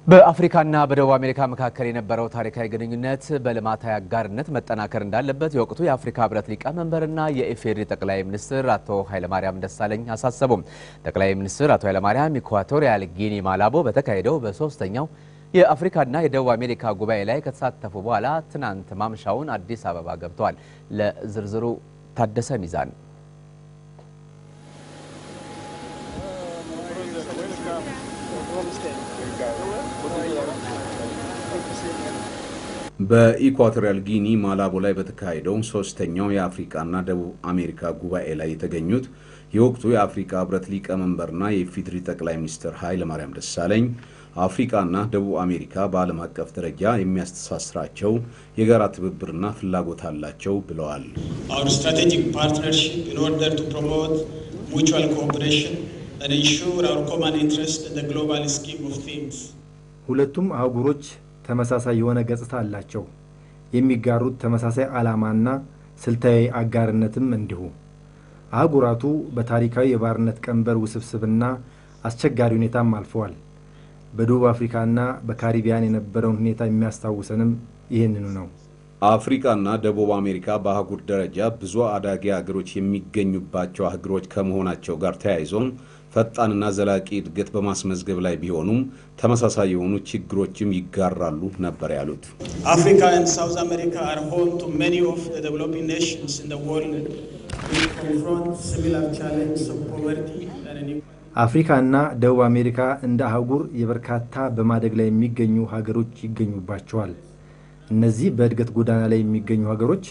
በአፍሪካና በደቡብ አሜሪካ መካከል የነበረው ታሪካዊ ግንኙነት በልማታዊ አጋርነት መጠናከር እንዳለበት የወቅቱ የአፍሪካ ሕብረት ሊቀመንበርና የኢፌዴሪ ጠቅላይ ሚኒስትር አቶ ኃይለማርያም ደሳለኝ አሳሰቡም። ጠቅላይ ሚኒስትር አቶ ኃይለማርያም ኢኳቶሪያል ጊኒ ማላቦ በተካሄደው በሶስተኛው የአፍሪካና የደቡብ አሜሪካ ጉባኤ ላይ ከተሳተፉ በኋላ ትናንት ማምሻውን አዲስ አበባ ገብተዋል። ለዝርዝሩ ታደሰ ሚዛን በኢኳቶሪያል ጊኒ ማላቦ ላይ በተካሄደው ሶስተኛው የአፍሪካና ደቡብ አሜሪካ ጉባኤ ላይ የተገኙት የወቅቱ የአፍሪካ ህብረት ሊቀመንበርና የኢፌዴሪ ጠቅላይ ሚኒስትር ኃይለማርያም ደሳለኝ አፍሪካና ደቡብ አሜሪካ በዓለም አቀፍ ደረጃ የሚያስተሳስራቸው የጋራ ትብብርና ፍላጎት አላቸው ብለዋል። Our strategic partnership in order to promote mutual cooperation and ensure our common interest in the global scheme of things. ሁለቱም አህጉሮች ተመሳሳይ የሆነ ገጽታ አላቸው። የሚጋሩት ተመሳሳይ ዓላማና ስልታዊ አጋርነትም እንዲሁ። አህጉራቱ በታሪካዊ የባርነት ቀንበር ውስብስብና አስቸጋሪ ሁኔታም አልፈዋል። በደቡብ አፍሪካና በካሪቢያን የነበረውን ሁኔታ የሚያስታውሰንም ይህንኑ ነው። አፍሪካና ደቡብ አሜሪካ በአህጉር ደረጃ ብዙ አዳጊ ሀገሮች የሚገኙባቸው አህጉሮች ከመሆናቸው ጋር ተያይዞም ፈጣንና ዘላቂ እድገት በማስመዝገብ ላይ ቢሆኑም ተመሳሳይ የሆኑ ችግሮችም ይጋራሉ ነበር ያሉት። Africa and South America are home to many of the developing nations in the world which confront similar challenges of poverty and inequality. አፍሪካና ደቡብ አሜሪካ እንደ አህጉር የበርካታ በማደግ ላይ የሚገኙ ሀገሮች ይገኙባቸዋል። እነዚህ በእድገት ጎዳና ላይ የሚገኙ ሀገሮች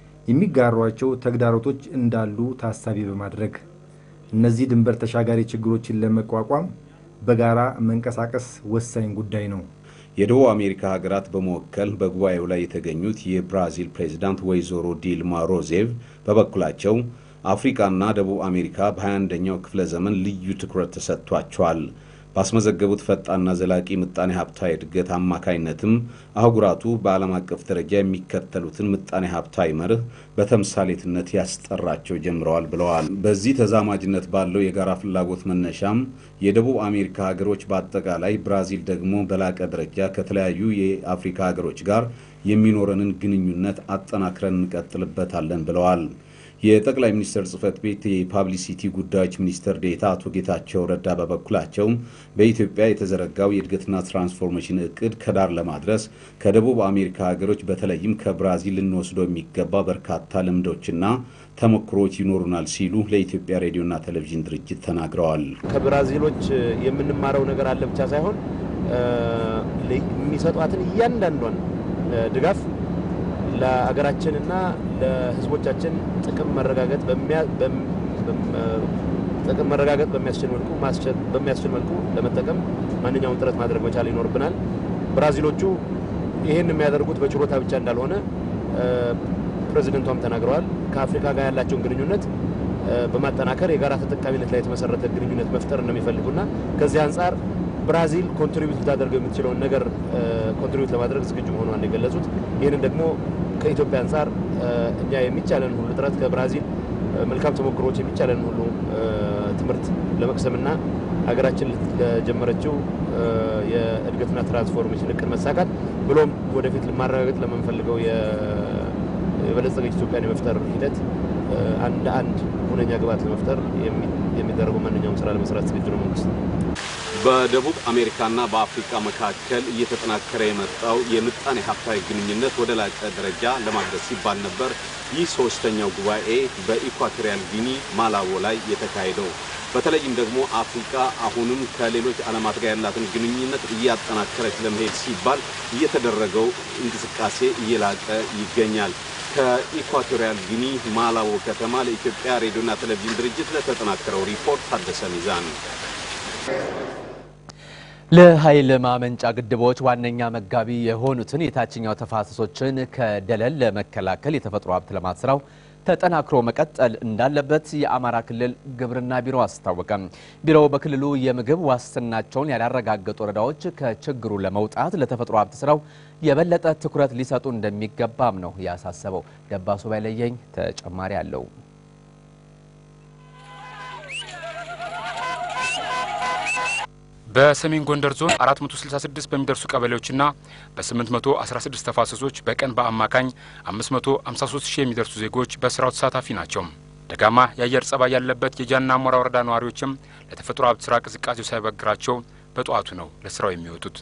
የሚጋሯቸው ተግዳሮቶች እንዳሉ ታሳቢ በማድረግ እነዚህ ድንበር ተሻጋሪ ችግሮችን ለመቋቋም በጋራ መንቀሳቀስ ወሳኝ ጉዳይ ነው። የደቡብ አሜሪካ ሀገራት በመወከል በጉባኤው ላይ የተገኙት የብራዚል ፕሬዚዳንት ወይዘሮ ዲልማ ሮዜቭ በበኩላቸው አፍሪካና ደቡብ አሜሪካ በ21ኛው ክፍለ ዘመን ልዩ ትኩረት ተሰጥቷቸዋል። ባስመዘገቡት ፈጣንና ዘላቂ ምጣኔ ሀብታዊ እድገት አማካይነትም አህጉራቱ በዓለም አቀፍ ደረጃ የሚከተሉትን ምጣኔ ሀብታዊ መርህ በተምሳሌትነት ያስጠራቸው ጀምረዋል ብለዋል። በዚህ ተዛማጅነት ባለው የጋራ ፍላጎት መነሻም የደቡብ አሜሪካ ሀገሮች በአጠቃላይ ብራዚል ደግሞ በላቀ ደረጃ ከተለያዩ የአፍሪካ ሀገሮች ጋር የሚኖረንን ግንኙነት አጠናክረን እንቀጥልበታለን ብለዋል። የጠቅላይ ሚኒስትር ጽህፈት ቤት የፓብሊሲቲ ጉዳዮች ሚኒስትር ዴታ አቶ ጌታቸው ረዳ በበኩላቸው በኢትዮጵያ የተዘረጋው የእድገትና ትራንስፎርሜሽን እቅድ ከዳር ለማድረስ ከደቡብ አሜሪካ ሀገሮች በተለይም ከብራዚል ልንወስደው የሚገባ በርካታ ልምዶችና ተሞክሮዎች ይኖሩናል ሲሉ ለኢትዮጵያ ሬዲዮና ቴሌቪዥን ድርጅት ተናግረዋል። ከብራዚሎች የምንማረው ነገር አለ ብቻ ሳይሆን የሚሰጧትን እያንዳንዷን ድጋፍ ለሀገራችንና ለሕዝቦቻችን ጥቅም መረጋገጥ ጥቅም መረጋገጥ በሚያስችል መልኩ በሚያስችል መልኩ ለመጠቀም ማንኛውም ጥረት ማድረግ መቻል ይኖርብናል። ብራዚሎቹ ይህን የሚያደርጉት በችሮታ ብቻ እንዳልሆነ ፕሬዚደንቷም ተናግረዋል። ከአፍሪካ ጋር ያላቸውን ግንኙነት በማጠናከር የጋራ ተጠቃሚነት ላይ የተመሰረተ ግንኙነት መፍጠር እንደሚፈልጉና ከዚህ አንጻር ብራዚል ኮንትሪቢዩት ልታደርገው የምትችለውን ነገር ኮንትሪቢዩት ለማድረግ ዝግጁ መሆኗን የገለጹት ይህንን ደግሞ ከኢትዮጵያ አንጻር እኛ የሚቻለን ሁሉ ጥረት ከብራዚል መልካም ተሞክሮዎች የሚቻለን ሁሉ ትምህርት ለመቅሰምና ሀገራችን ለጀመረችው የእድገትና ትራንስፎርሜሽን እቅድ መሳካት ብሎም ወደፊት ማረጋገጥ ለምንፈልገው የበለጸገች ኢትዮጵያን የመፍጠር ሂደት አንድ አንድ ሁነኛ ግብዓት ለመፍጠር የሚደረገው ማንኛውም ስራ ለመስራት ዝግጁ ነው መንግስት። በደቡብ አሜሪካና በአፍሪካ መካከል እየተጠናከረ የመጣው የምጣኔ ሀብታዊ ግንኙነት ወደ ላቀ ደረጃ ለማድረስ ሲባል ነበር ይህ ሶስተኛው ጉባኤ በኢኳቶሪያል ጊኒ ማላቦ ላይ የተካሄደው። በተለይም ደግሞ አፍሪካ አሁንም ከሌሎች ዓለማት ጋር ያላትን ግንኙነት እያጠናከረች ለመሄድ ሲባል እየተደረገው እንቅስቃሴ እየላቀ ይገኛል። ከኢኳቶሪያል ጊኒ ማላቦ ከተማ ለኢትዮጵያ ሬዲዮና ቴሌቪዥን ድርጅት ለተጠናከረው ሪፖርት ታደሰ ሚዛን ለኃይል ማመንጫ ግድቦች ዋነኛ መጋቢ የሆኑትን የታችኛው ተፋሰሶችን ከደለል ለመከላከል የተፈጥሮ ሀብት ልማት ስራው ተጠናክሮ መቀጠል እንዳለበት የአማራ ክልል ግብርና ቢሮ አስታወቀ። ቢሮው በክልሉ የምግብ ዋስትናቸውን ያላረጋገጡ ወረዳዎች ከችግሩ ለመውጣት ለተፈጥሮ ሀብት ስራው የበለጠ ትኩረት ሊሰጡ እንደሚገባም ነው ያሳሰበው። ደባሱ ባይለየኝ ተጨማሪ አለው። በሰሜን ጎንደር ዞን 466 በሚደርሱ ቀበሌዎችና በ816 ተፋሰሶች በቀን በአማካኝ 553 ሺህ የሚደርሱ ዜጎች በስራው ተሳታፊ ናቸው። ደጋማ የአየር ጸባይ ያለበት የጃና ሞራ ወረዳ ነዋሪዎችም ለተፈጥሮ ሀብት ስራ ቅዝቃዜው ሳይበግራቸው በጠዋቱ ነው ለስራው የሚወጡት።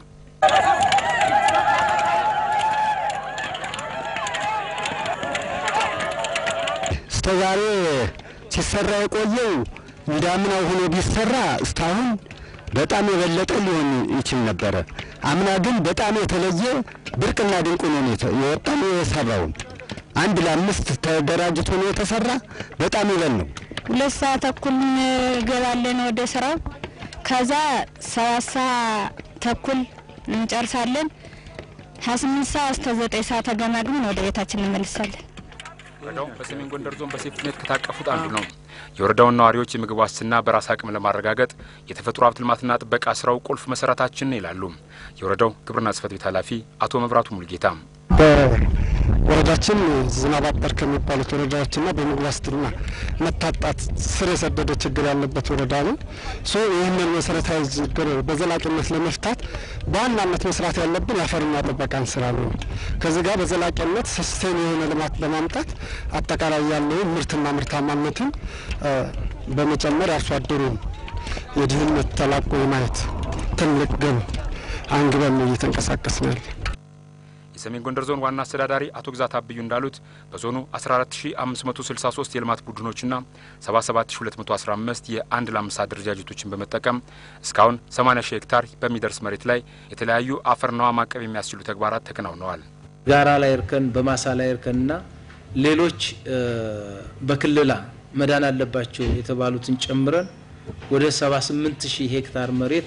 እስከዛሬ ሲሰራ የቆየው እንዳምናው ሆኖ ቢሰራ እስካሁን በጣም የበለጠ ሊሆን ይችል ነበረ። አምና ግን በጣም የተለየ ብርቅና ድንቅ ሆኖ ነው የወጣ ነው የሰራውን አንድ ለአምስት ተደራጅቶ ነው የተሰራ። በጣም ይበል ነው። ሁለት ሰዓት ተኩል እንገባለን ወደ ስራው። ከዛ ሰባት ሰዓት ተኩል እንጨርሳለን። ሀያ ስምንት ሰዓት እስከ ዘጠኝ ሰዓት ተገማግመን ወደ ቤታችን እንመልሳለን። ወረዳው በሰሜን ጎንደር ዞን በሴፍትኔት ከታቀፉት አንዱ ነው። የወረዳውን ነዋሪዎች የምግብ ዋስትና በራስ አቅም ለማረጋገጥ የተፈጥሮ ሀብት ልማትና ጥበቃ ስራው ቁልፍ መሰረታችን ይላሉ የወረዳው ግብርና ጽሕፈት ቤት ኃላፊ አቶ መብራቱ ሙልጌታ። በወረዳችን ዝናብ አጠር ከሚባሉት ወረዳዎችና በምግብ ዋስትና መታጣት ስር የሰደደ ችግር ያለበት ወረዳ ነው። ሶ ይህንን መሰረታዊ ችግር በዘላቂነት ለመፍታት በዋናነት መስራት ያለብን የአፈርና ጥበቃን ስራ ነው። ከዚህ ጋር በዘላቂነት ሰስቴን የሆነ ልማት በማምጣት አጠቃላይ ያለውን ምርትና ምርታማነትን በመጨመር አርሶ አደሩን የድህነት ተላቆ የማየት ትልቅ ግብ አንግበን እየተንቀሳቀስ ነው ያለ የሰሜን ጎንደር ዞን ዋና አስተዳዳሪ አቶ ግዛት አብዩ እንዳሉት በዞኑ 14563 የልማት ቡድኖችና 77215 የአንድ ለአምስት አደረጃጀቶችን በመጠቀም እስካሁን 80 ሺህ ሄክታር በሚደርስ መሬት ላይ የተለያዩ አፈርና ውሃ ማቀብ የሚያስችሉ ተግባራት ተከናውነዋል። ጋራ ላይ እርከን፣ በማሳ ላይ እርከንና ሌሎች በክልላ መዳን አለባቸው የተባሉትን ጨምረን ወደ 78 ሺህ ሄክታር መሬት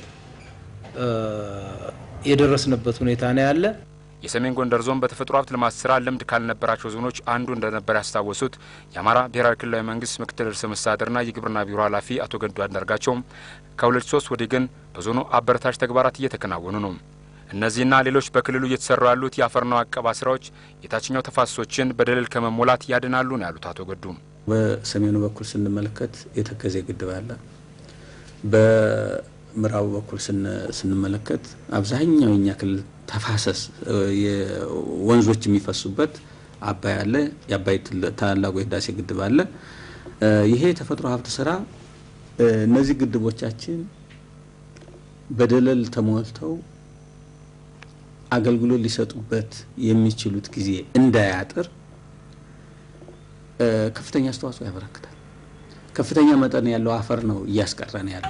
የደረስንበት ሁኔታ ነው ያለ። የሰሜን ጎንደር ዞን በተፈጥሮ ሀብት ልማት ስራ ልምድ ካልነበራቸው ዞኖች አንዱ እንደነበር ያስታወሱት የአማራ ብሔራዊ ክልላዊ መንግስት ምክትል ርዕሰ መስተዳድርና የግብርና ቢሮ ኃላፊ አቶ ገዱ አንዳርጋቸውም ከሁለት ሶስት ወዲህ ግን በዞኑ አበረታች ተግባራት እየተከናወኑ ነው። እነዚህና ሌሎች በክልሉ እየተሰሩ ያሉት የአፈርና አቀባ ስራዎች የታችኛው ተፋሰሶችን በደለል ከመሞላት ያድናሉ ነው ያሉት አቶ ገዱ። በሰሜኑ በኩል ስንመለከት የተከዜ ግድብ አለ። በምዕራቡ በኩል ስንመለከት አብዛኛው የኛ ክልል ተፋሰስ ወንዞች የሚፈሱበት አባይ አለ። የአባይ ታላቁ የህዳሴ ግድብ አለ። ይሄ የተፈጥሮ ሀብት ስራ እነዚህ ግድቦቻችን በደለል ተሞልተው አገልግሎት ሊሰጡበት የሚችሉት ጊዜ እንዳያጥር ከፍተኛ አስተዋጽኦ ያበረክታል። ከፍተኛ መጠን ያለው አፈር ነው እያስቀረን ያለው።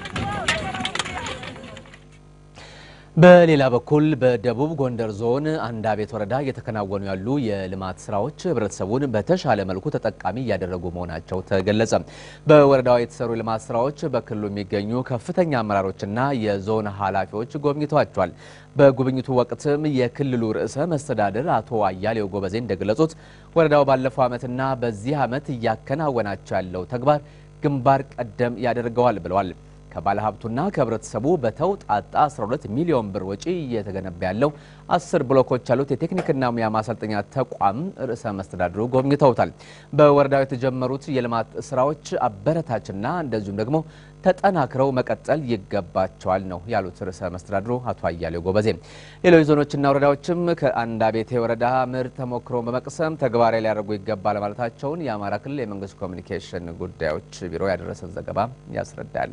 በሌላ በኩል በደቡብ ጎንደር ዞን አንዳቤት ወረዳ እየተከናወኑ ያሉ የልማት ስራዎች ህብረተሰቡን በተሻለ መልኩ ተጠቃሚ እያደረጉ መሆናቸው ተገለጸ። በወረዳው የተሰሩ የልማት ስራዎች በክልሉ የሚገኙ ከፍተኛ አመራሮችና የዞን ኃላፊዎች ጎብኝተዋቸዋል። በጉብኝቱ ወቅትም የክልሉ ርዕሰ መስተዳድር አቶ አያሌው ጎበዜ እንደገለጹት ወረዳው ባለፈው ዓመትና በዚህ ዓመት እያከናወናቸው ያለው ተግባር ግንባር ቀደም ያደርገዋል ብለዋል። ከባለሀብቱና ከህብረተሰቡ በተውጣጣ 12 ሚሊዮን ብር ወጪ እየተገነባ ያለው አስር ብሎኮች ያሉት የቴክኒክና ሙያ ማሰልጠኛ ተቋም ርዕሰ መስተዳድሩ ጎብኝተውታል። በወረዳው የተጀመሩት የልማት ስራዎች አበረታችና እንደዚሁም ደግሞ ተጠናክረው መቀጠል ይገባቸዋል ነው ያሉት ርዕሰ መስተዳድሩ አቶ አያሌው ጎበዜ። ሌሎች ዞኖችና ወረዳዎችም ከአንዳቤቴ ወረዳ ምርጥ ተሞክሮ በመቅሰም ተግባራዊ ሊያደርጉ ይገባል ማለታቸውን የአማራ ክልል የመንግስት ኮሚኒኬሽን ጉዳዮች ቢሮ ያደረሰን ዘገባ ያስረዳል።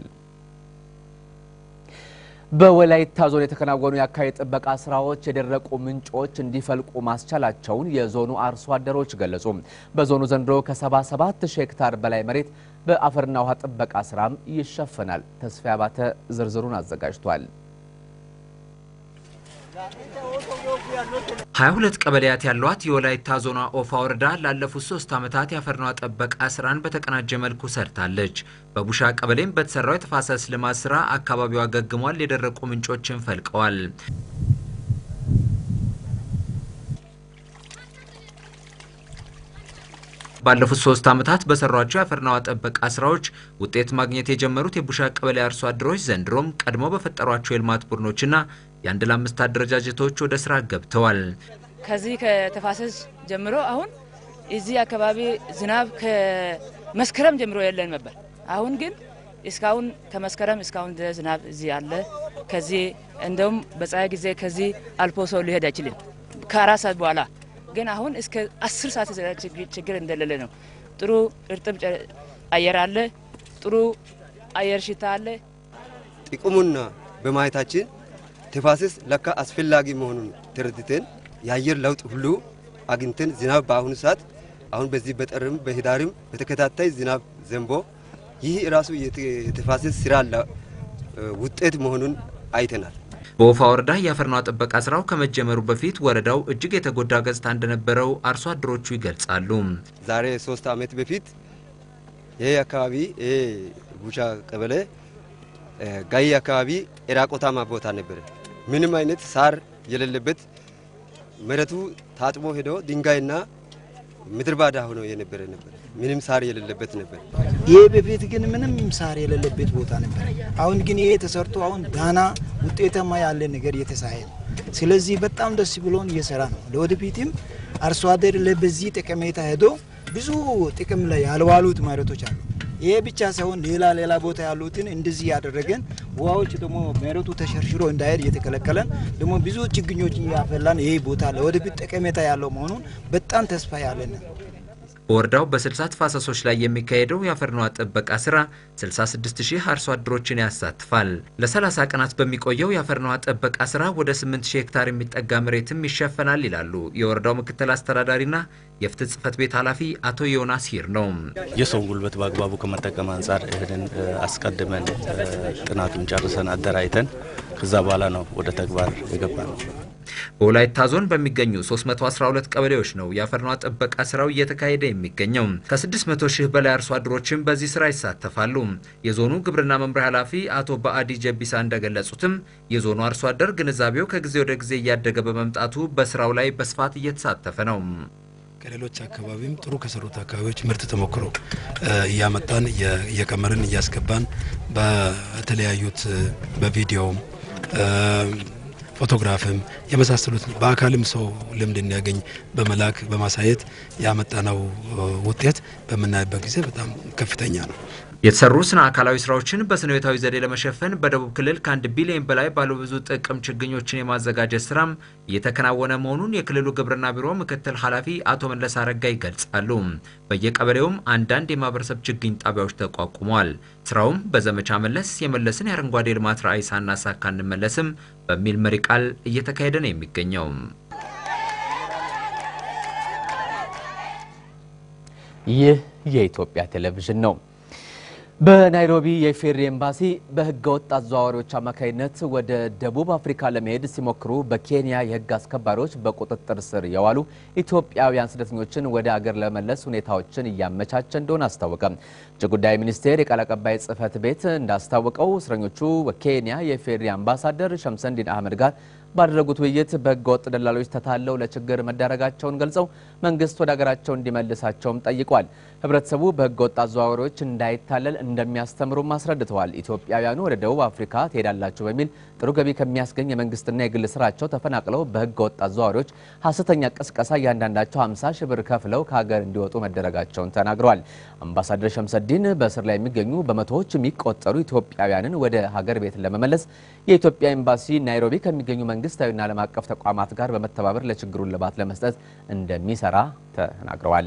በወላይታ ዞን የተከናወኑ የአካባቢ ጥበቃ ስራዎች የደረቁ ምንጮች እንዲፈልቁ ማስቻላቸውን የዞኑ አርሶ አደሮች ገለጹ። በዞኑ ዘንድሮ ከ77 ሺህ ሄክታር በላይ መሬት በአፈርና ውሃ ጥበቃ ስራም ይሸፈናል። ተስፋ አባተ ዝርዝሩን አዘጋጅቷል። ሀያ ሁለት ቀበሌያት ያሏት የወላይታ ዞኗ ኦፋ ወረዳ ላለፉት ሶስት ዓመታት የአፈርና ውሃ ጥበቃ ስራን በተቀናጀ መልኩ ሰርታለች። በቡሻ ቀበሌም በተሰራው የተፋሰስ ልማት ስራ አካባቢው አገግሟል፣ የደረቁ ምንጮችን ፈልቀዋል። ባለፉት ሶስት ዓመታት በሰሯቸው የአፈርና ውሃ ጥበቃ ስራዎች ውጤት ማግኘት የጀመሩት የቡሻ ቀበሌ አርሶ አደሮች ዘንድሮም ቀድሞ በፈጠሯቸው የልማት ቡድኖችና የአንድ ለአምስት አደረጃጀቶች ወደ ስራ ገብተዋል። ከዚህ ከተፋሰስ ጀምሮ አሁን እዚህ አካባቢ ዝናብ ከመስከረም ጀምሮ የለን ነበር። አሁን ግን እስካሁን ከመስከረም እስካሁን ድረስ ዝናብ እዚህ አለ። ከዚህ እንደውም በፀሐይ ጊዜ ከዚህ አልፎ ሰው ሊሄድ አይችልም ከአራት ሰዓት በኋላ ግን አሁን እስከ አስር ሰዓት ችግር እንደሌለ ነው። ጥሩ እርጥብ አየር አለ። ጥሩ አየር ሽታ አለ። ጥቅሙና በማየታችን ተፋሰስ ለካ አስፈላጊ መሆኑን ተረድተን የአየር ለውጥ ሁሉ አግኝተን ዝናብ በአሁኑ ሰዓት አሁን በዚህ በጥርም በህዳርም በተከታታይ ዝናብ ዘንቦ ይህ ራሱ የተፋሰስ ስራ ውጤት መሆኑን አይተናል። በወፋ ወረዳ የአፈርና ጥበቃ ስራው ከመጀመሩ በፊት ወረዳው እጅግ የተጎዳ ገጽታ እንደነበረው አርሶ አደሮቹ ይገልጻሉ። ዛሬ ሶስት ዓመት በፊት ይሄ አካባቢ ይሄ ቡቻ ቀበሌ ጋይ አካባቢ ኤራቆታማ ቦታ ነበረ። ምንም አይነት ሳር የሌለበት መሬቱ ታጥቦ ሄዶ ድንጋይና ምድር ባዳ ሆኖ የነበረ ነበር። ምንም ሳር የሌለበት ነበር። ይሄ በፊት ግን ምንም ሳር የሌለበት ቦታ ነበር። አሁን ግን ይሄ ተሰርቶ አሁን ዳና ውጤታማ ያለ ነገር እየተሳየ ነው። ስለዚህ በጣም ደስ ብሎን እየሰራ ነው። ለወደፊትም አርሶ አደር ለበዚህ ጠቀሜታ ሄዶ ብዙ ጥቅም ላይ ያልዋሉት መሬቶች አሉ። ይሄ ብቻ ሳይሆን ሌላ ሌላ ቦታ ያሉትን እንደዚህ ያደረገን ውሃዎች ደግሞ መሬቱ ተሸርሽሮ እንዳይሄድ እየተከለከለን ደግሞ ብዙ ችግኞችን እያፈላን ይሄ ቦታ ለወደፊት ጠቀሜታ ያለው መሆኑን በጣም ተስፋ ያለን በወረዳው በ60 ተፋሰሶች ላይ የሚካሄደው የአፈርና ውሃ ጥበቃ ስራ 66 ሺህ አርሶ አደሮችን ያሳትፋል። ለ30 ቀናት በሚቆየው የአፈርና ውሃ ጥበቃ ስራ ወደ 8 ሺህ ሄክታር የሚጠጋ መሬትም ይሸፈናል ይላሉ የወረዳው ምክትል አስተዳዳሪና የፍትህ ጽህፈት ቤት ኃላፊ አቶ ዮናስ ሂር ነው። የሰውን ጉልበት በአግባቡ ከመጠቀም አንጻር ይህንን አስቀድመን ጥናቱን ጨርሰን አደራጅተን ከዛ በኋላ ነው ወደ ተግባር የገባ ነው። በወላይታ ዞን በሚገኙ 312 ቀበሌዎች ነው የአፈርና ውሃ ጥበቃ ስራው እየተካሄደ የሚገኘው። ከ600 ሺህ በላይ አርሶ አደሮችም በዚህ ስራ ይሳተፋሉ። የዞኑ ግብርና መምሪያ ኃላፊ አቶ በአዲ ጀቢሳ እንደገለጹትም የዞኑ አርሶ አደር ግንዛቤው ከጊዜ ወደ ጊዜ እያደገ በመምጣቱ በስራው ላይ በስፋት እየተሳተፈ ነው። ከሌሎች አካባቢም ጥሩ ከሰሩት አካባቢዎች ምርት ተሞክሮ እያመጣን እየቀመርን እያስገባን በተለያዩት በቪዲዮም ፎቶግራፍም የመሳሰሉት በአካልም ሰው ልምድ እንዲያገኝ በመላክ በማሳየት ያመጣነው ውጤት በምናይበት ጊዜ በጣም ከፍተኛ ነው። የተሰሩ ስነ አካላዊ ስራዎችን በስነ ህይወታዊ ዘዴ ለመሸፈን በደቡብ ክልል ከአንድ ቢሊዮን በላይ ባለብዙ ጥቅም ችግኞችን የማዘጋጀት ስራም እየተከናወነ መሆኑን የክልሉ ግብርና ቢሮ ምክትል ኃላፊ አቶ መለስ አረጋ ይገልጻሉ። በየቀበሌውም አንዳንድ የማህበረሰብ ችግኝ ጣቢያዎች ተቋቁመዋል። ስራውም በዘመቻ መለስ የመለስን የአረንጓዴ ልማት ራዕይ ሳናሳካ እንመለስም በሚል መሪ ቃል እየተካሄደ ነው የሚገኘው። ይህ የኢትዮጵያ ቴሌቪዥን ነው። በናይሮቢ የኢፌዴሪ ኤምባሲ በህገ ወጥ አዘዋዋሪዎች አማካኝነት ወደ ደቡብ አፍሪካ ለመሄድ ሲሞክሩ በኬንያ የህግ አስከባሪዎች በቁጥጥር ስር የዋሉ ኢትዮጵያውያን ስደተኞችን ወደ አገር ለመመለስ ሁኔታዎችን እያመቻቸ እንደሆነ አስታወቀ። ውጭ ጉዳይ ሚኒስቴር የቃል አቀባይ ጽህፈት ቤት እንዳስታወቀው እስረኞቹ በኬንያ የኢፌዴሪ አምባሳደር ሸምሰንዲን አህመድ ጋር ባደረጉት ውይይት በህገ ወጥ ደላሎች ተታለው ለችግር መዳረጋቸውን ገልጸው መንግስት ወደ ሀገራቸው እንዲመልሳቸውም ጠይቋል። ህብረተሰቡ በህገ ወጥ አዘዋዋሪዎች እንዳይታለል እንደሚያስተምሩም አስረድተዋል። ኢትዮጵያውያኑ ወደ ደቡብ አፍሪካ ትሄዳላችሁ በሚል ጥሩ ገቢ ከሚያስገኝ የመንግስትና የግል ስራቸው ተፈናቅለው በህገ ወጥ አዘዋዋሪዎች ሀሰተኛ ቅስቀሳ እያንዳንዳቸው 50 ሺህ ብር ከፍለው ከሀገር እንዲወጡ መደረጋቸውን ተናግረዋል። አምባሳደር ሸምሰዲን በእስር ላይ የሚገኙ በመቶዎች የሚቆጠሩ ኢትዮጵያውያንን ወደ ሀገር ቤት ለመመለስ የኢትዮጵያ ኤምባሲ ናይሮቢ ከሚገኙ መንግስታዊና ዓለም አቀፍ ተቋማት ጋር በመተባበር ለችግሩን ልባት ለመስጠት እንደሚሰራ ተናግረዋል።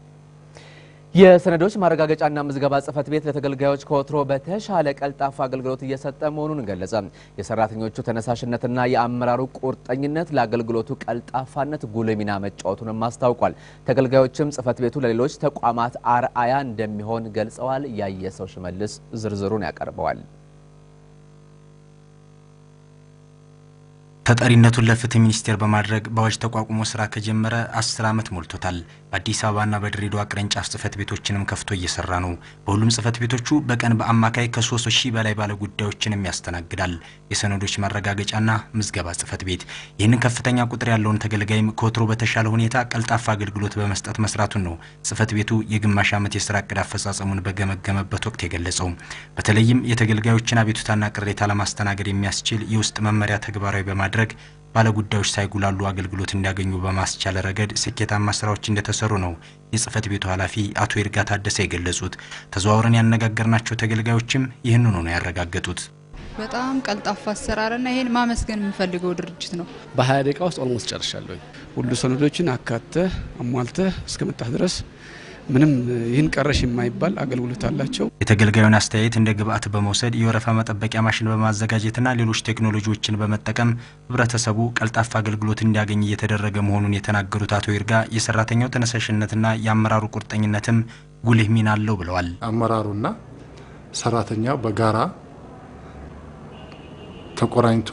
የሰነዶች ማረጋገጫና ምዝገባ ጽህፈት ቤት ለተገልጋዮች ከወትሮ በተሻለ ቀልጣፋ አገልግሎት እየሰጠ መሆኑን ገለጸ። የሰራተኞቹ ተነሳሽነትና የአመራሩ ቁርጠኝነት ለአገልግሎቱ ቀልጣፋነት ጉልህ ሚና መጫወቱንም አስታውቋል። ተገልጋዮችም ጽህፈት ቤቱ ለሌሎች ተቋማት አርአያ እንደሚሆን ገልጸዋል። ያየሰው ሽመልስ ዝርዝሩን ያቀርበዋል። ተጠሪነቱን ለፍትህ ሚኒስቴር በማድረግ በአዋጅ ተቋቁሞ ስራ ከጀመረ አስር ዓመት ሞልቶታል። በአዲስ አበባና በድሬዳዋ ቅርንጫፍ ጽህፈት ቤቶችንም ከፍቶ እየሰራ ነው። በሁሉም ጽህፈት ቤቶቹ በቀን በአማካይ ከሶስት ሺህ በላይ ባለ ጉዳዮችንም ያስተናግዳል። የሰነዶች ማረጋገጫና ምዝገባ ጽህፈት ቤት ይህንን ከፍተኛ ቁጥር ያለውን ተገልጋይም ከወትሮ በተሻለ ሁኔታ ቀልጣፋ አገልግሎት በመስጠት መስራቱን ነው ጽህፈት ቤቱ የግማሽ ዓመት የስራ እቅድ አፈጻጸሙን በገመገመበት ወቅት የገለጸው። በተለይም የተገልጋዮችን አቤቱታና ቅሬታ ለማስተናገድ የሚያስችል የውስጥ መመሪያ ተግባራዊ በማድረግ ባለጉዳዮች ሳይጉላሉ አገልግሎት እንዲያገኙ በማስቻል ረገድ ስኬታማ ስራዎች እንደተሰሩ ነው የጽህፈት ቤቱ ኃላፊ አቶ ይርጋ ታደሰ የገለጹት። ተዘዋውረን ያነጋገርናቸው ተገልጋዮችም ይህንኑ ነው ያረጋገጡት። በጣም ቀልጣፋ አሰራርና ይሄን ማመስገን የምፈልገው ድርጅት ነው። በሀያ ደቂቃ ውስጥ ኦልሞስት ጨርሻለሁ። ሁሉ ሰነዶችን አካተህ አሟልተህ እስከመጣህ ድረስ ምንም ይህን ቀረሽ የማይባል አገልግሎት አላቸው። የተገልጋዩን አስተያየት እንደ ግብአት በመውሰድ የወረፋ መጠበቂያ ማሽን በማዘጋጀትና ሌሎች ቴክኖሎጂዎችን በመጠቀም ህብረተሰቡ ቀልጣፋ አገልግሎት እንዲያገኝ እየተደረገ መሆኑን የተናገሩት አቶ ይርጋ የሰራተኛው ተነሳሽነትና የአመራሩ ቁርጠኝነትም ጉልህ ሚና አለው ብለዋል። አመራሩና ሰራተኛው በጋራ ተቆራኝቶ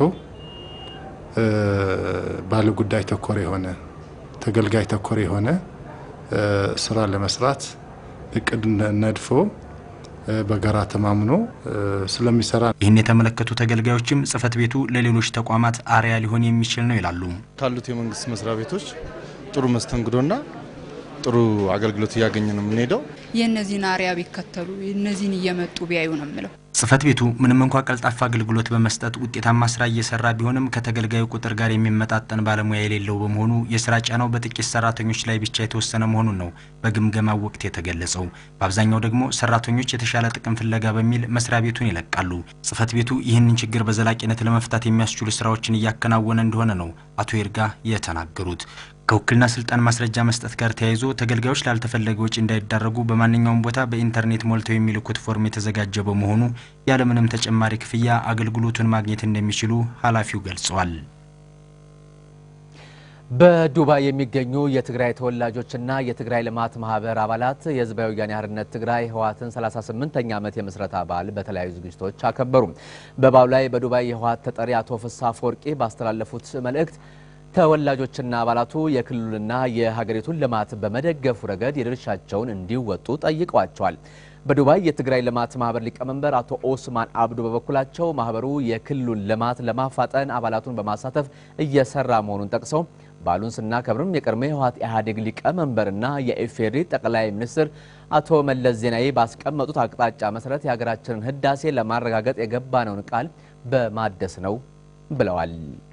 ባለ ጉዳይ ተኮር የሆነ ተገልጋይ ተኮር የሆነ ስራ ለመስራት እቅድ ነድፎ በጋራ ተማምኖ ስለሚሰራ ይህን የተመለከቱ ተገልጋዮችም ጽህፈት ቤቱ ለሌሎች ተቋማት አርያ ሊሆን የሚችል ነው ይላሉ። ካሉት የመንግስት መስሪያ ቤቶች ጥሩ መስተንግዶና ጥሩ አገልግሎት እያገኘ ነው የምንሄደው። የእነዚህን አርያ ቢከተሉ እነዚህን እየመጡ ቢያዩ ነው የምለው። ጽህፈት ቤቱ ምንም እንኳ ቀልጣፋ አገልግሎት በመስጠት ውጤታማ ስራ እየሰራ ቢሆንም ከተገልጋዩ ቁጥር ጋር የሚመጣጠን ባለሙያ የሌለው በመሆኑ የስራ ጫናው በጥቂት ሰራተኞች ላይ ብቻ የተወሰነ መሆኑን ነው በግምገማው ወቅት የተገለጸው። በአብዛኛው ደግሞ ሰራተኞች የተሻለ ጥቅም ፍለጋ በሚል መስሪያ ቤቱን ይለቃሉ። ጽህፈት ቤቱ ይህንን ችግር በዘላቂነት ለመፍታት የሚያስችሉ ስራዎችን እያከናወነ እንደሆነ ነው አቶ ይርጋ የተናገሩት። ከውክልና ስልጣን ማስረጃ መስጠት ጋር ተያይዞ ተገልጋዮች ላልተፈለገ ወጪ እንዳይዳረጉ በማንኛውም ቦታ በኢንተርኔት ሞልተው የሚልኩት ፎርም የተዘጋጀ በመሆኑ ያለምንም ተጨማሪ ክፍያ አገልግሎቱን ማግኘት እንደሚችሉ ኃላፊው ገልጸዋል። በዱባይ የሚገኙ የትግራይ ተወላጆችና የትግራይ ልማት ማህበር አባላት የህዝባዊ ወያኔ ሓርነት ትግራይ ህወሓትን 38ኛ ዓመት የምስረታ በዓል በተለያዩ ዝግጅቶች አከበሩ። በበዓሉ ላይ በዱባይ የህወሓት ተጠሪ አቶ ፍስሐ አፈወርቂ ባስተላለፉት መልእክት ተወላጆችና አባላቱ የክልሉንና የሀገሪቱን ልማት በመደገፉ ረገድ የድርሻቸውን እንዲወጡ ጠይቀዋቸዋል። በዱባይ የትግራይ ልማት ማህበር ሊቀመንበር አቶ ኦስማን አብዱ በበኩላቸው ማህበሩ የክልሉን ልማት ለማፋጠን አባላቱን በማሳተፍ እየሰራ መሆኑን ጠቅሰው በዓሉን ስናከብርም የቀድሞ የህወሓት ኢህአዴግ ሊቀመንበርና የኢፌዴሪ ጠቅላይ ሚኒስትር አቶ መለስ ዜናዊ ባስቀመጡት አቅጣጫ መሰረት የሀገራችንን ህዳሴ ለማረጋገጥ የገባነውን ቃል በማደስ ነው ብለዋል።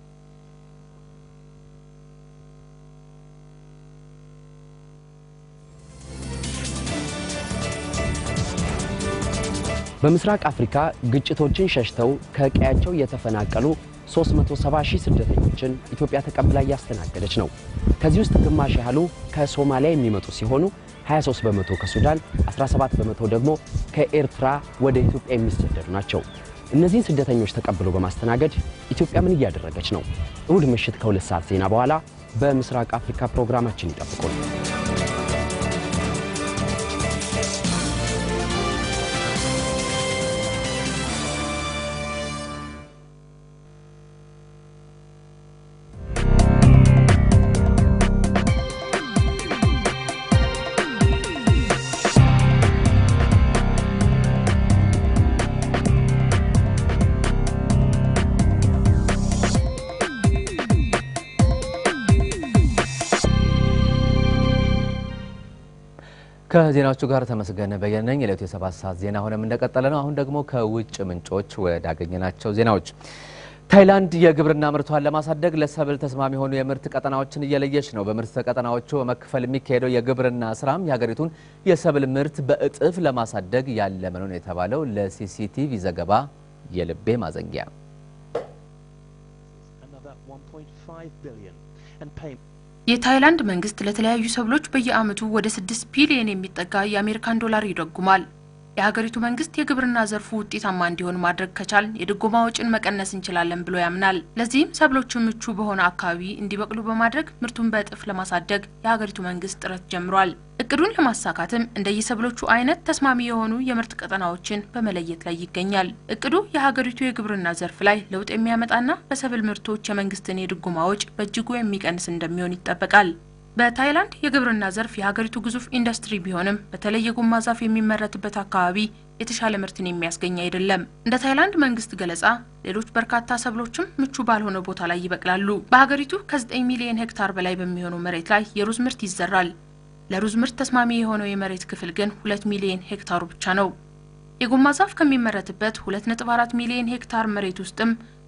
በምስራቅ አፍሪካ ግጭቶችን ሸሽተው ከቀያቸው የተፈናቀሉ 370 ሺህ ስደተኞችን ኢትዮጵያ ተቀብላ እያስተናገደች ነው። ከዚህ ውስጥ ግማሽ ያህሉ ከሶማሊያ የሚመጡ ሲሆኑ 23 በመቶ ከሱዳን፣ 17 በመቶ ደግሞ ከኤርትራ ወደ ኢትዮጵያ የሚሰደዱ ናቸው። እነዚህን ስደተኞች ተቀብሎ በማስተናገድ ኢትዮጵያ ምን እያደረገች ነው? እሁድ ምሽት ከሁለት ሰዓት ዜና በኋላ በምስራቅ አፍሪካ ፕሮግራማችን ይጠብቁን። ከዜናዎቹ ጋር ተመስገን በየነ ነኝ። የዕለቱ የሰባት ሰዓት ዜና ሆነም እንደቀጠለ ነው። አሁን ደግሞ ከውጭ ምንጮች ወዳገኘናቸው ዜናዎች ታይላንድ የግብርና ምርቷን ለማሳደግ ለሰብል ተስማሚ የሆኑ የምርት ቀጠናዎችን እየለየች ነው። በምርት ቀጠናዎቹ በመክፈል የሚካሄደው የግብርና ስራም የሀገሪቱን የሰብል ምርት በእጥፍ ለማሳደግ ያለመ ነው የተባለው ለሲሲቲቪ ዘገባ የልቤ ማዘንጊያ የታይላንድ መንግስት ለተለያዩ ሰብሎች በየዓመቱ ወደ ስድስት ቢሊዮን የሚጠጋ የአሜሪካን ዶላር ይደጉማል። የሀገሪቱ መንግስት የግብርና ዘርፉ ውጤታማ እንዲሆን ማድረግ ከቻል የድጎማ ወጪን መቀነስ እንችላለን ብሎ ያምናል። ለዚህም ሰብሎቹ ምቹ በሆነ አካባቢ እንዲበቅሉ በማድረግ ምርቱን በእጥፍ ለማሳደግ የሀገሪቱ መንግስት ጥረት ጀምሯል። እቅዱን ለማሳካትም እንደየሰብሎቹ አይነት ተስማሚ የሆኑ የምርት ቀጠናዎችን በመለየት ላይ ይገኛል። እቅዱ የሀገሪቱ የግብርና ዘርፍ ላይ ለውጥ የሚያመጣና በሰብል ምርቶች የመንግስትን የድጎማ ወጪ በእጅጉ የሚቀንስ እንደሚሆን ይጠበቃል። በታይላንድ የግብርና ዘርፍ የሀገሪቱ ግዙፍ ኢንዱስትሪ ቢሆንም በተለይ የጎማ ዛፍ የሚመረትበት አካባቢ የተሻለ ምርትን የሚያስገኝ አይደለም። እንደ ታይላንድ መንግስት ገለጻ ሌሎች በርካታ ሰብሎችም ምቹ ባልሆነ ቦታ ላይ ይበቅላሉ። በሀገሪቱ ከ9 ሚሊዮን ሄክታር በላይ በሚሆነው መሬት ላይ የሩዝ ምርት ይዘራል። ለሩዝ ምርት ተስማሚ የሆነው የመሬት ክፍል ግን ሁለት ሚሊዮን ሄክታሩ ብቻ ነው። የጎማ ዛፍ ከሚመረትበት 2.4 ሚሊዮን ሄክታር መሬት ውስጥም 3 ሚሊዮን ሄክታሩ ብቻ ነው። የሩዝ ምርት ተስማሚ የሆነው የመሬት ክፍል ግን 2 ሚሊዮን ሄክታሩ ብቻ ነው። የጎማ ዛፍ ከሚመረትበት 2.4 ሚሊዮን ሄክታር መሬት ውስጥም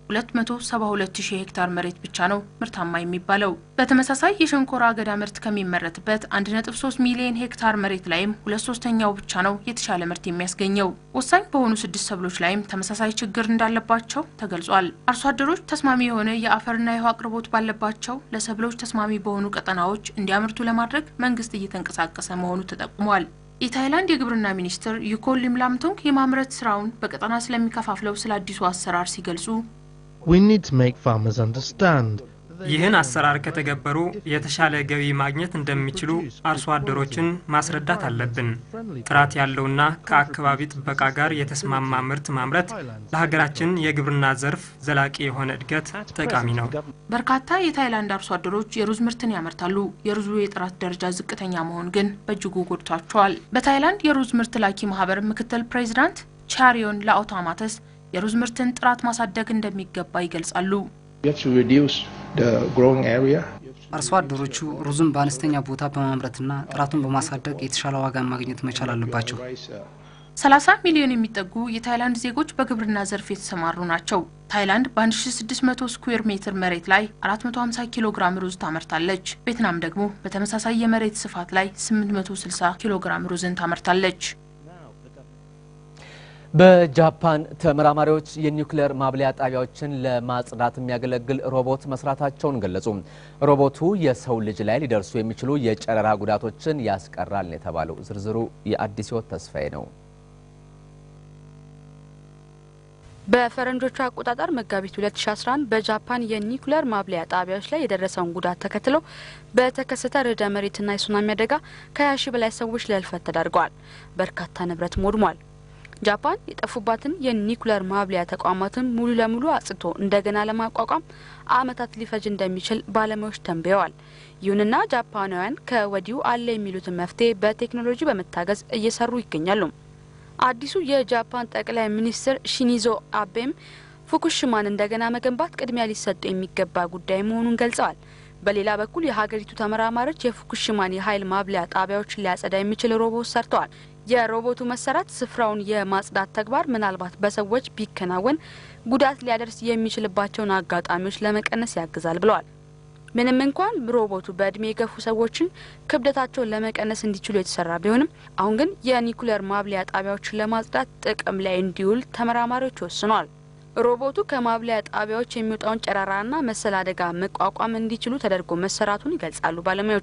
272 ሺህ ሄክታር መሬት ብቻ ነው ምርታማ የሚባለው። በተመሳሳይ የሸንኮራ አገዳ ምርት ከሚመረትበት 1.3 ሚሊዮን ሄክታር መሬት ላይም ሁለት ሶስተኛው ብቻ ነው የተሻለ ምርት የሚያስገኘው። ወሳኝ በሆኑ ስድስት ሰብሎች ላይም ተመሳሳይ ችግር እንዳለባቸው ተገልጿል። አርሶ አደሮች ተስማሚ የሆነ የአፈርና የውሃ አቅርቦት ባለባቸው ለሰብሎች ተስማሚ በሆኑ ቀጠናዎች እንዲያመርቱ ለማድረግ መንግስት እየተንቀሳቀሰ መሆኑ ተጠቁሟል። የታይላንድ የግብርና ሚኒስትር ዩኮን ሊምላምቶንግ የማምረት ስራውን በቀጠና ስለሚከፋፍለው ስለ አዲሱ አሰራር ሲገልጹ We need to make farmers understand ይህን አሰራር ከተገበሩ የተሻለ ገቢ ማግኘት እንደሚችሉ አርሶ አደሮችን ማስረዳት አለብን። ጥራት ያለውና ከአካባቢ ጥበቃ ጋር የተስማማ ምርት ማምረት ለሀገራችን የግብርና ዘርፍ ዘላቂ የሆነ እድገት ጠቃሚ ነው። በርካታ የታይላንድ አርሶ አደሮች የሩዝ ምርትን ያመርታሉ። የሩዙ የጥራት ደረጃ ዝቅተኛ መሆን ግን በእጅጉ ጎድቷቸዋል። በታይላንድ የሩዝ ምርት ላኪ ማህበር ምክትል ፕሬዚዳንት ቻሪዮን ላኦታማተስ የሩዝ ምርትን ጥራት ማሳደግ እንደሚገባ ይገልጻሉ። አርሶ አደሮቹ ሩዙን በአነስተኛ ቦታ በማምረትና ጥራቱን በማሳደግ የተሻለ ዋጋ ማግኘት መቻል አለባቸው። 30 ሚሊዮን የሚጠጉ የታይላንድ ዜጎች በግብርና ዘርፍ የተሰማሩ ናቸው። ታይላንድ በ1600 ስኩዌር ሜትር መሬት ላይ 450 ኪሎ ግራም ሩዝ ታመርታለች። ቬትናም ደግሞ በተመሳሳይ የመሬት ስፋት ላይ 860 ኪሎ ግራም ሩዝን ታመርታለች። በጃፓን ተመራማሪዎች የኒውክሌር ማብለያ ጣቢያዎችን ለማጽዳት የሚያገለግል ሮቦት መስራታቸውን ገለጹ። ሮቦቱ የሰው ልጅ ላይ ሊደርሱ የሚችሉ የጨረራ ጉዳቶችን ያስቀራል ነው የተባለው። ዝርዝሩ የአዲስ ሕይወት ተስፋዬ ነው። በፈረንጆቹ አቆጣጠር መጋቢት 2011 በጃፓን የኒኩሌር ማብለያ ጣቢያዎች ላይ የደረሰውን ጉዳት ተከትሎ በተከሰተ ርዕደ መሬትና የሱናሚ አደጋ ከ20 ሺህ በላይ ሰዎች ለህልፈት ተዳርገዋል። በርካታ ንብረትም ወድሟል። ጃፓን የጠፉባትን የኒኩሌር ማብለያ ተቋማትን ሙሉ ለሙሉ አጽድቶ እንደገና ለማቋቋም ዓመታት ሊፈጅ እንደሚችል ባለሙያዎች ተንብየዋል። ይሁንና ጃፓናውያን ከወዲሁ አለ የሚሉትን መፍትሄ በቴክኖሎጂ በመታገዝ እየሰሩ ይገኛሉ። አዲሱ የጃፓን ጠቅላይ ሚኒስትር ሺኒዞ አቤም ፉኩሽማን እንደገና መገንባት ቅድሚያ ሊሰጡ የሚገባ ጉዳይ መሆኑን ገልጸዋል። በሌላ በኩል የሀገሪቱ ተመራማሪዎች የፉኩሽማን የኃይል ማብለያ ጣቢያዎችን ሊያጸዳ የሚችል ሮቦት ሰርተዋል። የሮቦቱ መሰራት ስፍራውን የማጽዳት ተግባር ምናልባት በሰዎች ቢከናወን ጉዳት ሊያደርስ የሚችልባቸውን አጋጣሚዎች ለመቀነስ ያግዛል ብለዋል። ምንም እንኳን ሮቦቱ በእድሜ የገፉ ሰዎችን ክብደታቸውን ለመቀነስ እንዲችሉ የተሰራ ቢሆንም አሁን ግን የኒኩሌር ማብለያ ጣቢያዎችን ለማጽዳት ጥቅም ላይ እንዲውል ተመራማሪዎች ወስኗል። ሮቦቱ ከማብለያ ጣቢያዎች የሚወጣውን ጨረራና መሰል አደጋ መቋቋም እንዲችሉ ተደርጎ መሰራቱን ይገልጻሉ ባለሙያዎች።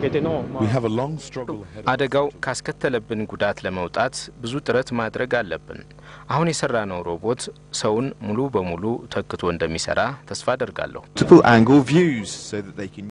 አደጋው ካስከተለብን ጉዳት ለመውጣት ብዙ ጥረት ማድረግ አለብን። አሁን የሰራነው ሮቦት ሰውን ሙሉ በሙሉ ተክቶ እንደሚሰራ ተስፋ አደርጋለሁ።